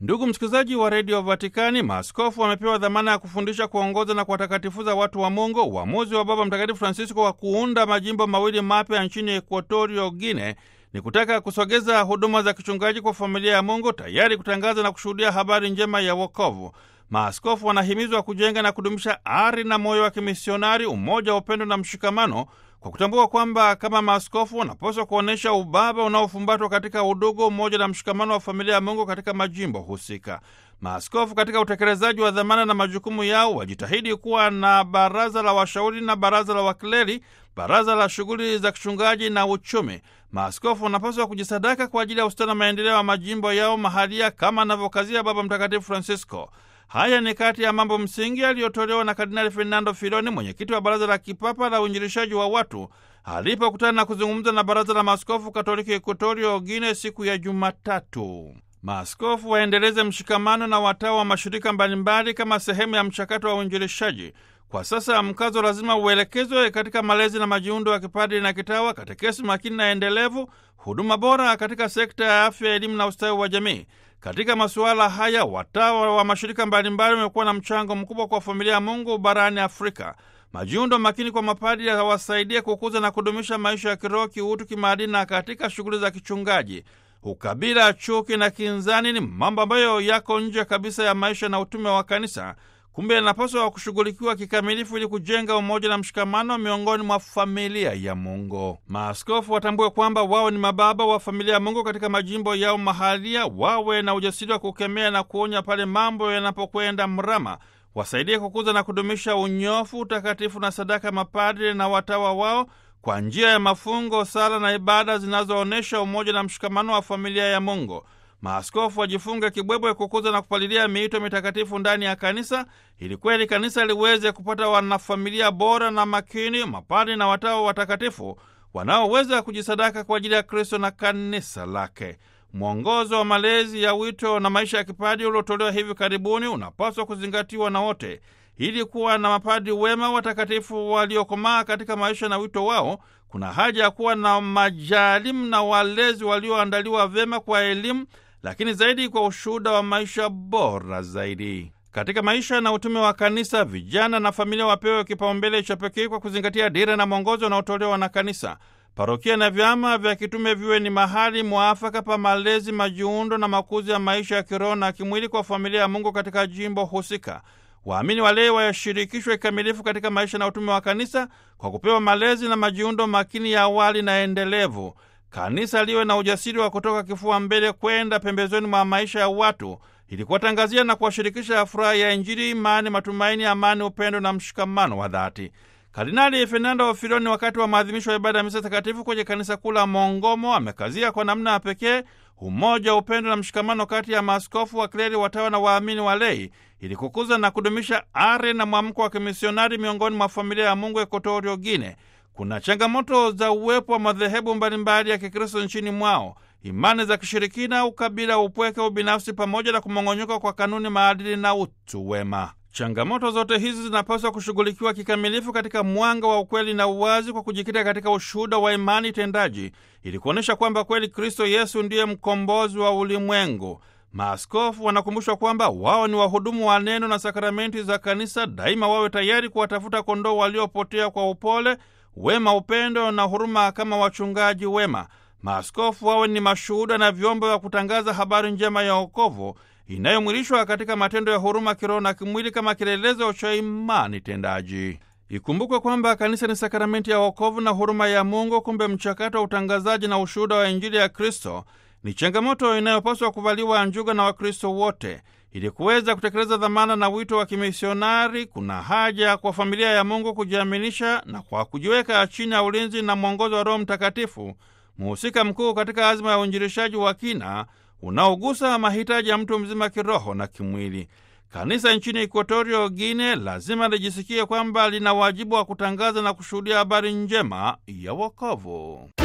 Ndugu msikilizaji wa redio Vatikani, maaskofu wamepewa dhamana ya kufundisha, kuongoza na kuwatakatifuza watu wa Mungu. Uamuzi wa Baba Mtakatifu Francisco wa kuunda majimbo mawili mapya nchini Ekuatorio Guine ni kutaka kusogeza huduma za kichungaji kwa familia ya Mungu, tayari kutangaza na kushuhudia habari njema ya wokovu. Maaskofu wanahimizwa kujenga na kudumisha ari na moyo wa kimisionari, umoja wa upendo na mshikamano, kwa kutambua kwamba kama maaskofu wanapaswa kuonyesha ubaba unaofumbatwa katika udugu, umoja na mshikamano wa familia ya Mungu katika majimbo husika. Maaskofu katika utekelezaji wa dhamana na majukumu yao wajitahidi kuwa na baraza la washauri na baraza la wakleri, baraza la shughuli za kichungaji na uchumi. Maaskofu wanapaswa kujisadaka kwa ajili ya ustawi na maendeleo ya majimbo yao mahalia, kama anavyokazia Baba Mtakatifu Francisco. Haya ni kati ya mambo msingi yaliyotolewa na Kardinali Fernando Filoni, mwenyekiti wa Baraza la Kipapa la Uinjilishaji wa Watu, alipokutana na kuzungumza na Baraza la Maaskofu Katoliki Ekuatorio Guine siku ya Jumatatu. Maaskofu waendeleze mshikamano na watawa wa mashirika mbalimbali kama sehemu ya mchakato wa uinjilishaji. Kwa sasa mkazo lazima uelekezwe katika malezi na majiundo ya kipadri na kitawa, katekesi makini na endelevu, huduma bora katika sekta ya afya, elimu na ustawi wa jamii. Katika masuala haya watawa wa mashirika mbalimbali wamekuwa na mchango mkubwa kwa familia ya Mungu barani Afrika. Majiundo makini kwa mapadri yawasaidie kukuza na kudumisha maisha ya kiroho, kiutu, kimaadili na katika shughuli za kichungaji. Ukabila, chuki na kinzani ni mambo ambayo yako nje kabisa ya maisha na utume wa kanisa. Kumbe yanapaswa kushughulikiwa kikamilifu ili kujenga umoja na mshikamano miongoni mwa familia ya Mungu. Maaskofu watambue kwamba wao ni mababa wa familia ya Mungu katika majimbo yao mahalia, wawe na ujasiri wa kukemea na kuonya pale mambo yanapokwenda mrama. Wasaidie kukuza na kudumisha unyofu, utakatifu na sadaka mapadri na watawa wao kwa njia ya mafungo, sala na ibada zinazoonyesha umoja na mshikamano wa familia ya Mungu. Maaskofu wajifunge kibwebwe kukuza na kupalilia miito mitakatifu ndani ya kanisa ili kweli kanisa liweze kupata wanafamilia bora na makini, mapadri na watawa watakatifu wanaoweza kujisadaka kwa ajili ya Kristo na kanisa lake. Mwongozo wa malezi ya wito na maisha ya kipadri uliotolewa hivi karibuni unapaswa kuzingatiwa na wote ili kuwa na mapadri wema watakatifu waliokomaa katika maisha na wito wao. Kuna haja ya kuwa na majalimu na walezi walioandaliwa vyema kwa elimu lakini zaidi kwa ushuhuda wa maisha bora zaidi katika maisha na utume wa kanisa. Vijana na familia wapewe kipaumbele cha pekee kwa kuzingatia dira na mwongozo unaotolewa na kanisa. Parokia na vyama vya kitume viwe ni mahali mwafaka pa malezi, majiundo na makuzi ya maisha ya kiroho na kimwili kwa familia ya Mungu katika jimbo husika. Waamini walei wayashirikishwe kikamilifu katika maisha na utume wa kanisa kwa kupewa malezi na majiundo makini ya awali na endelevu. Kanisa liwe na ujasiri wa kutoka kifua mbele kwenda pembezoni mwa maisha ya watu ili kuwatangazia na kuwashirikisha furaha ya Injili, imani, matumaini, amani, upendo na mshikamano wa dhati. Kardinali Fernando Filoni, wakati wa maadhimisho ya ibada ya misa takatifu kwenye kanisa kuu la Mongomo, amekazia kwa namna ya pekee umoja, upendo na mshikamano kati ya maaskofu, wakleri, watawa na waamini walei ili kukuza na kudumisha ari na mwamko wa kimisionari miongoni mwa familia ya Mungu Ekuatorio Guine. Kuna changamoto za uwepo wa madhehebu mbalimbali ya Kikristo nchini mwao, imani za kishirikina, ukabila, upweke, ubinafsi, pamoja na kumong'onyoka kwa kanuni, maadili na utu wema. Changamoto zote hizi zinapaswa kushughulikiwa kikamilifu katika mwanga wa ukweli na uwazi, kwa kujikita katika ushuhuda wa imani tendaji, ili kuonyesha kwamba kweli Kristo Yesu ndiye mkombozi wa ulimwengu. Maaskofu wanakumbushwa kwamba wao ni wahudumu wa neno na sakramenti za kanisa. Daima wawe tayari kuwatafuta kondoo waliopotea kwa upole wema, upendo na huruma kama wachungaji wema. Maaskofu wawe ni mashuhuda na vyombo vya kutangaza habari njema ya wokovu inayomwilishwa katika matendo ya huruma kiroho na kimwili kama kielelezo cha imani tendaji. Ikumbukwe kwamba kanisa ni sakramenti ya wokovu na huruma ya Mungu. Kumbe mchakato wa utangazaji na ushuhuda wa Injili ya Kristo ni changamoto inayopaswa kuvaliwa njuga na Wakristo wote. Ili kuweza kutekeleza dhamana na wito wa kimisionari, kuna haja kwa familia ya Mungu kujiaminisha na kwa kujiweka chini ya ulinzi na mwongozo wa Roho Mtakatifu, muhusika mkuu katika azma ya uinjilishaji wa kina unaogusa mahitaji ya mtu mzima kiroho na kimwili. Kanisa nchini Ekuatorio Guine lazima lijisikie kwamba lina wajibu wa kutangaza na kushuhudia habari njema ya wokovu.